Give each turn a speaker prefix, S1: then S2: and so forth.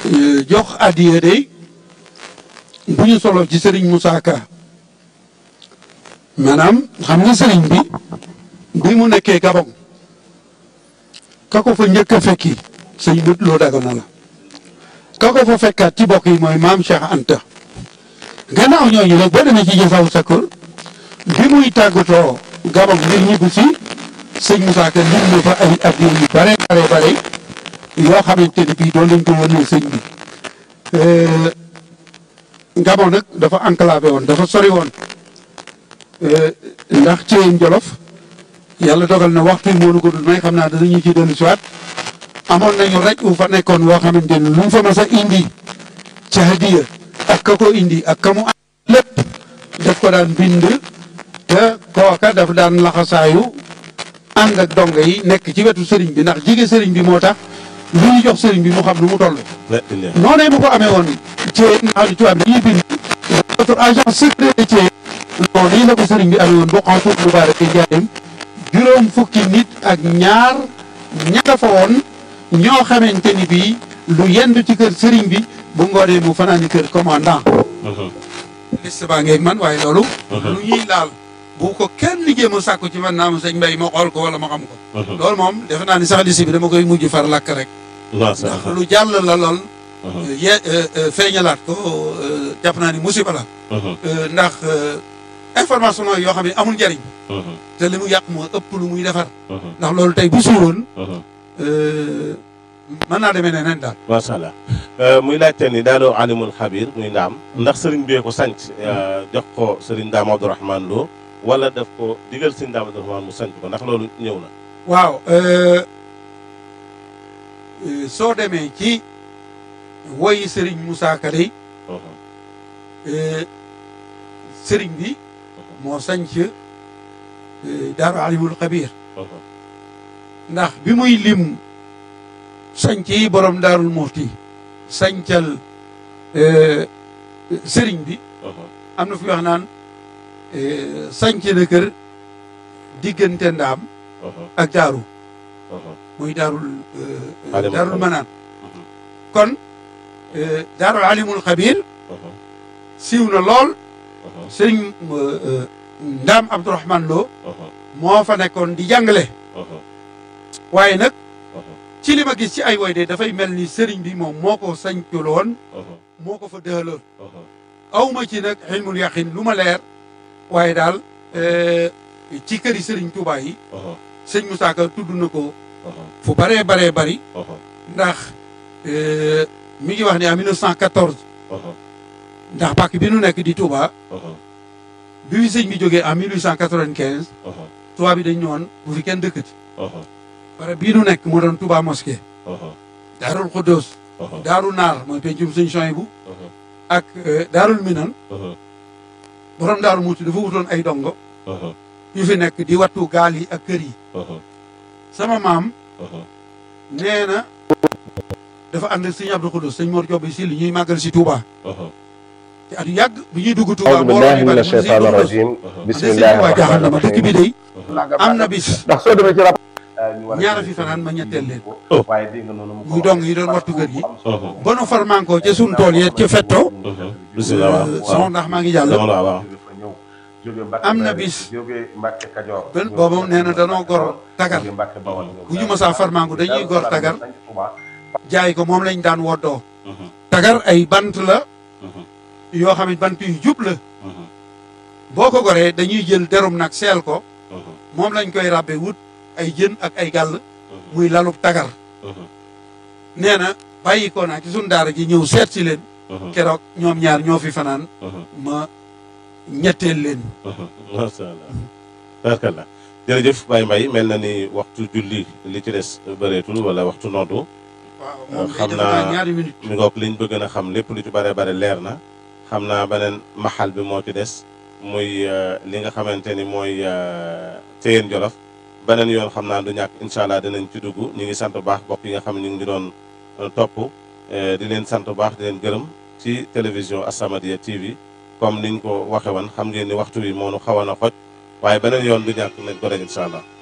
S1: jox addiya day bu ñu solo ci sëriñ Moussa Ka maanaam xam nga sëriñ bi bi mu nekkee Gabon ka ko fa njëkk a fekki sëñ bët loo dagana la ka ko fa fekkaat ci bokk yi mooy maam Cheikh Anta gannaaw ñooñu nag boo demee ci jëfaw sakkur bi muy tàggatoo Gabon ngir ñibbi si sëñ Moussa Ka lim na fa ay addiya yu bare bare bare yoo xamante ni bii doon lañ ko yónnee sëñ bi Gabon nag dafa enclavé woon dafa sori woon ndax ci Jolof yàlla dogal na waxtu yi moo nu ko dul may xam naa danañu ci dellu siwaat amoon nañu rek bu fa nekkoon woo xamante ni lu mu fa mas a indi ca hadiya ak ka ko indi ak ka mu am lépp daf ko daan bind te kooka daf daan laxasaayu ànd ak dongo yi nekk ci wetu sëriñ bi ndax jige sëriñ bi moo tax lu ñu jox sëriñ bi mu xam nu mu toll noonee mu ko amee woon ci nga xam ne tubaab dañuy bind notre agent secret ci noonu lii la ko sëriñ bi amee woon boo xam foofu mubarak yi njaareem juróom fukki nit ak ñaar ña nga fa woon ñoo xamante ni bii lu yendu ci kër sëriñ bi bu ngoonee mu fanaani kër commandant liste baa ngeeg man waaye loolu lu ñuy laal bu ko kenn jéem a sàkku ci man naa ma sëñ mbay ma xool ko wala ma xam ko loolu moom defe naa ni sax liste bi dama koy mujj far lakk rek ndax lu jàll la lool ye feeñalaat ko jàpp naa ni musiba la ndax information yoo xam ne amul njariñ te li mu yàq moo ëpp lu muy defar ndax loolu tey bu suuroon mën naa demee neneen daal
S2: macha allah muy laajte ni daadoo alimul xabir muy ndaam ndax sëriñ bee ko sanc jox ko sëriñ ndaam abdourahman loo wala daf ko digal sëriñ ndaam abdourahman mu sanc ko ndax loolu ñëw na
S1: waaw soo demee ci woyi sëriñ Moussa Ka day sëriñ bi moo sanc daaru alimul xabir ndax bi muy lim sanc yi borom daarul muxti sancal sëriñ bi am na fi wax naan sanc na kër diggante ndaam ak daaru muy daarul daarul manaan kon daarul alimul xabir siiw na lool sëriñ ndaam abdourahman loo moo fa nekkoon di jàngale waaye nag ci li ma gis ci ay woy de dafay mel ni sëriñ bi moom moo ko sañculoon moo ko fa dëhaloon aw ma ci nag xilmul yaqin lu ma leer waaye daal ci këri sëriñ Touba yi sëñ Moussa Ka tudd na ko fu baree baree bari ndax mi ngi wax ni en 1914 ndax pàkk bi nu nekk di Touba bi fi sëñ bi jógee en 1895 tubaab bi dañ ñëwoon bu fi kenn dëkkati bare bii nu nekk moo doon Touba mosquée daarul Xuddoos daaru naar mooy pencum sëñ Soyibu ak daarul Minan borom daaru muuti dafa wutoon ay dongo yu fi nekk di wattu gaal yi ak kër yi sama maam nee na dafa ànd ak sëñ Abdou Xuddoos sëñ Mor Jobbe si li ñuy màggal si Touba te at yàgg bi ñuy dugg Touba
S3: أعوذ بالله من الشيطان الرجيم بسم الله الرحمن
S1: ma dëkk bi
S3: الرحيم
S1: day am na bis
S3: ndax soo demee ci rab
S1: ñaara fi fanaan ma ñetteel leen
S3: waaye dégg nga noonu mu
S1: muy dong yi doon wattu kër gi ba nu farmanko ca sun tool ya ca fetto
S2: bisimilah waaw
S1: sama ndax maa ngi jàll
S2: dama la waaw
S1: am na bis
S3: jóge Mbàkke Kajoor
S1: ben booba nee na danoo gor tagar
S3: jóge Mbàkke Bawol
S1: bu ñu mësaa farmanko dañuy gor tagar jaay ko moom lañ daan woddoo tagar ay bant la yoo xam ne bant yu jub la boo ko goree dañuy jël derum nag seel ko moom lañ koy ràbbe wut ay jën ak ay gàll muy lalub tagar nee na bàyyi ko naa ci sun daara ji ñëw seet si leen keroog ñoom ñaar ñoo fi fanaan ma ñetteel leen
S2: macha allah barkallah jërëjëf Baye Mbaye mel na ni waxtu julli li ci des bëreetul wala waxtu noddu
S1: waaw moom
S2: xam
S1: day
S2: naa
S1: def ñaari minute
S2: mi ngoog liñ bëgg na xam lépp lu ci bare bare leer na xam naa beneen maxal bi moo ci des muy euh, li nga xamante ni mooy euh, Téyeen Jolof beneen yoon xam naa du ñàkk incha allah dinañ ci dugg ñu ngi sant bu baax bokk yi nga xam ne ñu ngi doon euh, topp euh, di leen sant bu baax di leen gërëm ci télévision As-Samadiyya TV comme niñ ko waxe woon xam ngeen ni waxtu wi moo nu xawoon a xoj waaye beneen yoon du ñàkk nañ ko def incha allah